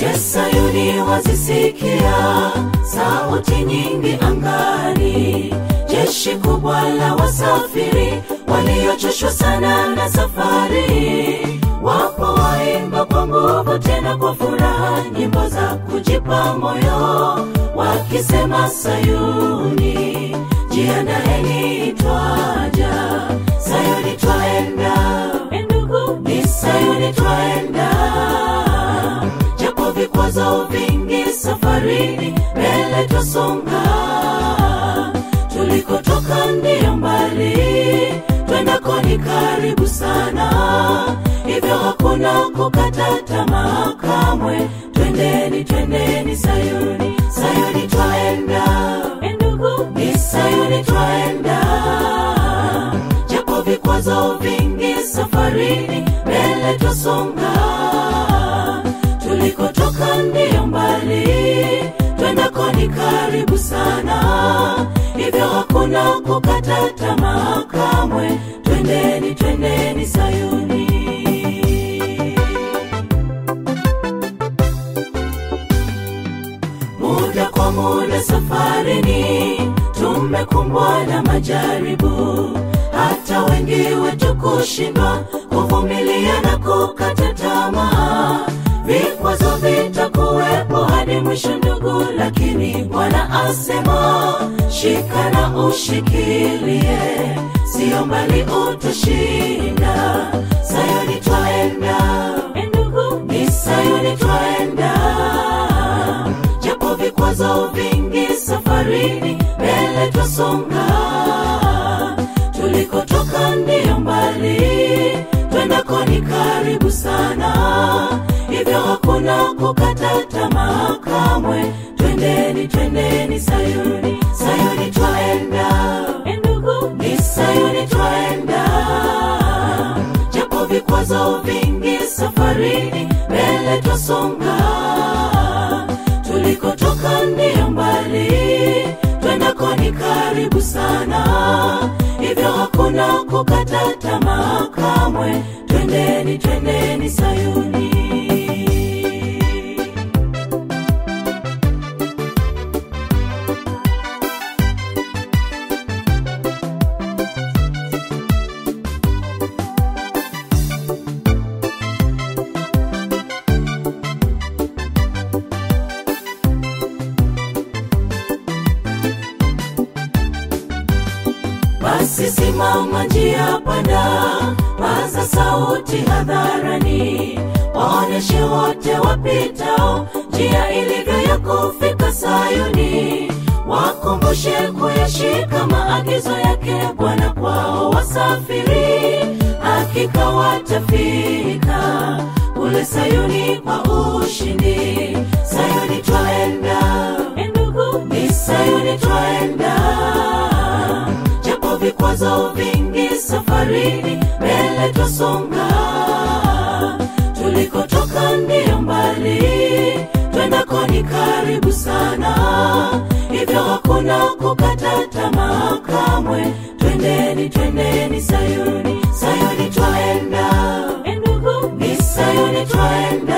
Je, Sayuni wazisikia sauti nyingi angani, jeshi kubwa la wasafiri waliochoshwa sana na safari, wapo waimba kwa nguvu tena kwa furaha nyimbo za kujipa moyo, wakisema Sayuni, jiandaeni twaja, Sayuni twaenda, endugu ni Sayuni twaenda japo vikwazo vingi safarini, mbele twasonga. Tulikotoka ndiyo mbali, twendako ni karibu sana, hivyo hakuna kukata tamaa kamwe. Twendeni, twendeni Sayuni, Sayuni twaenda, endugu ni Sayuni twaenda, japo vikwazo vingi safarini, mbele twasonga tulikotoka ndiyo mbali, twendako ni karibu sana, hivyo hakuna kukata tamaa kamwe. Twendeni, twendeni Sayuni. Muda kwa muda safarini, tumekumbwa na majaribu, hata wengi wetu kushindwa kuvumilia na kukata tamaa. Vikwazo vitakuwepo hadi mwisho ndugu, lakini Bwana asema shika na ushikilie, sio mbali utashinda. Sayuni twaenda, endugu, ni Sayuni twaenda japo vikwazo vingi safarini, mbele twasonga. Tulikotoka ndiyo mbali, twendako ni karibu sana, hivyo hakuna kukata tamaa kamwe. Twendeni, twendeni Sayuni, Sayuni twaenda, endugu, ni Sayuni twaenda japo vikwazo vingi safarini, mbele twasonga. Tulikotoka ndiyo mbali, twendako ni karibu sana, hivyo hakuna kukata tamaa kamwe. Twendeni, twendeni Sayuni. Basi simama njia panda, paza sauti hadharani, waoneshe wote wapitao njia ilivyo ya kufika Sayuni, wakumbushe kuyashika maagizo yake Bwana kwao wasafiri, hakika watafika kule Sayuni kwa ushindi. Sayuni twaenda, endugu, ni Sayuni twaenda japo vikwazo vingi safarini, mbele twasonga. Tulikotoka ndiyo mbali, twendako ni karibu sana, hivyo hakuna kukata tamaa kamwe. Twendeni, twendeni Sayuni, Sayuni twaenda, endugu, ni Sayuni twaenda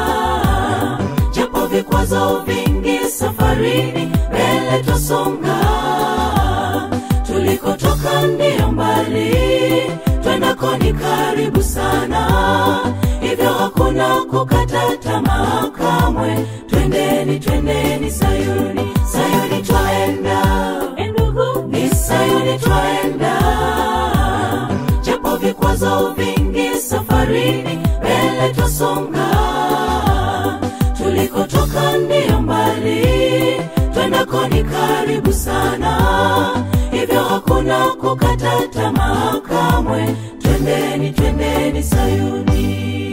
japo vikwazo vingi safarini, mbele twasonga tulikotoka ndiyo mbali, twendako ni karibu sana, hivyo hakuna kukata tamaa kamwe. Twendeni, twendeni Sayuni, Sayuni twaenda, endugu, ni Sayuni twaenda, japo vikwazo vingi safarini, mbele twasonga tulikotoka ndiyo mbali, twendako ni karibu sana, hivyo hakuna kukata tamaa kamwe. Twendeni, twendeni Sayuni.